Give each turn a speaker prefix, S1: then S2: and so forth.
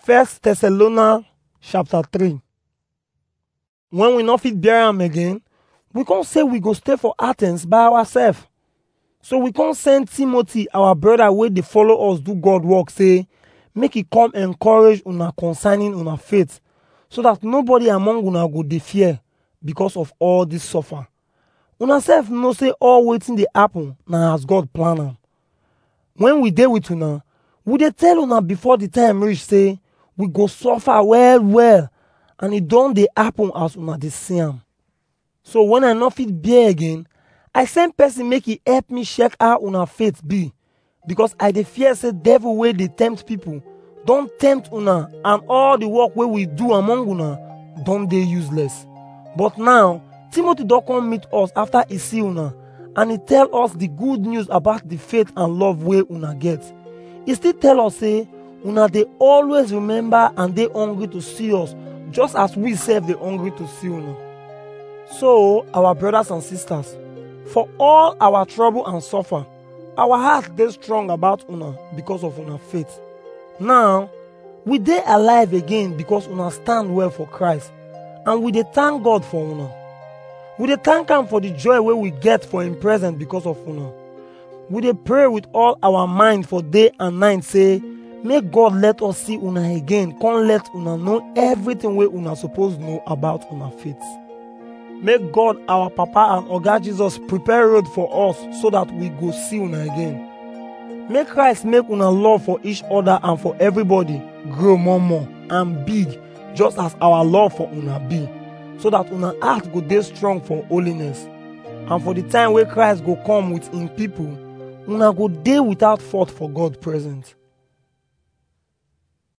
S1: First Thessalonians chapter 3 When we no fit bear am again, we come say we go stay for Athens by ourselves. So we come send Timothy, our brother wey dey follow us do God work, say make he come encourage una concerning una faith, so that nobody among una go dey fear because of all this suffer. Una sef know say all wetin dey happen na as God plan am. When we dey with una, we dey tell una before the time reach say we go suffer well well and e don dey happen as una dey see am. So when I no fit bear again, I send person make e help me check how una faith be because I dey fear say devil wey dey tempt people don tempt una and all the work wey we do among una don dey useless. But now, Timothy don come meet us after e see una and e tell us the good news about the faith and love wey una get. E still tell us say una dey always remember and dey hungry to see us just as we sef dey hungry to see una. So, our brothers and sisters, for all our trouble and suffer, our heart dey strong about una because of una faith. Now, we dey alive again because una stand well for Christ and we dey thank God for una. We dey thank am for the joy wey we get for him presence because of una. We dey pray with all our mind for day and night say make God let us see una again come let una know everything wey una suppose know about una faith. Make God our Papa and Oga Jesus prepare road for us so that we go see una again. Make Christ make una love for each other and for everybody grow more more and big just as our love for una be so that una heart go dey strong for holiness. And for the time wey Christ go come with him people, una go dey without fault for God present.